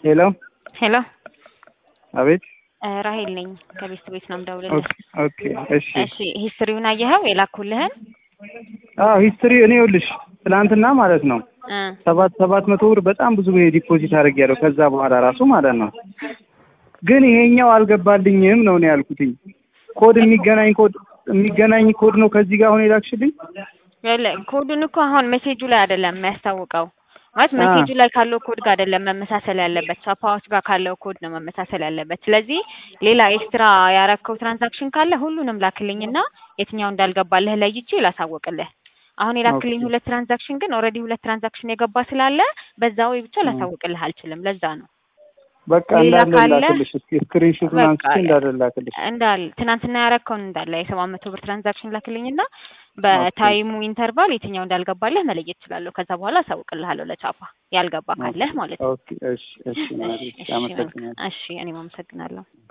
ሄሎ ሄሎ አቤት። ራሄል ነኝ ከቤስት ቤት ነው የምደውልልህ። ኦኬ እሺ። እሺ ሂስትሪውን አየኸው የላኩልህን? አዎ ሂስትሪ እኔ ይኸውልሽ ትናንትና ማለት ነው እ ሰባት ሰባት መቶ ብር በጣም ብዙ ጊዜ ዲፖዚት አድርጌያለሁ ከዛ በኋላ ራሱ ማለት ነው። ግን ይሄኛው አልገባልኝም ነው እኔ ያልኩትኝ። ኮድ የሚገናኝ ኮድ የሚገናኝ ኮድ ነው ከዚህ ጋር አሁን የላክሽልኝ። ይኸውልህ ኮዱን እኮ አሁን ሜሴጁ ላይ አይደለም የሚያስታውቀው ማለት አ። ሜሴጁ ላይ ካለው ኮድ ጋር አይደለም መመሳሰል ያለበት ሳፓዎች ጋር ካለው ኮድ ነው መመሳሰል ያለበት። ስለዚህ ሌላ ኤክስትራ ያረከው ትራንዛክሽን ካለ ሁሉንም ላክልኝና የትኛው እንዳልገባልህ ለይቼ ላሳወቅልህ። አሁን የላክልኝ ኦኬ። ሁለት ትራንዛክሽን ግን ኦልሬዲ ሁለት ትራንዛክሽን የገባ ስላለ በዛ ወይ ብቻ እ። ላሳውቅልህ አልችልም። ለዛ ነው በቃ ሌላ እንዳለ ካለ ላክልሽ እስኪ ስክሪንሾቱን በቃ አንስቼ እንዳለ ላክልሽ። እንዳል ትናንትና ያረከውን እንዳለ የሰባት መቶ ብር ትራንዛክሽን ላክልኝና በታይሙ ኢንተርቫል የትኛው እንዳልገባልህ መለየት እችላለሁ። ከዛ በኋላ አሳውቅልሃለሁ ለቻፓ ያልገባ ካለህ ማለት ነው። ኦኬ እሺ እሺ እሺ ማሪ እሺ አመሰግናለሁ። እሺ እኔም አመሰግናለሁ።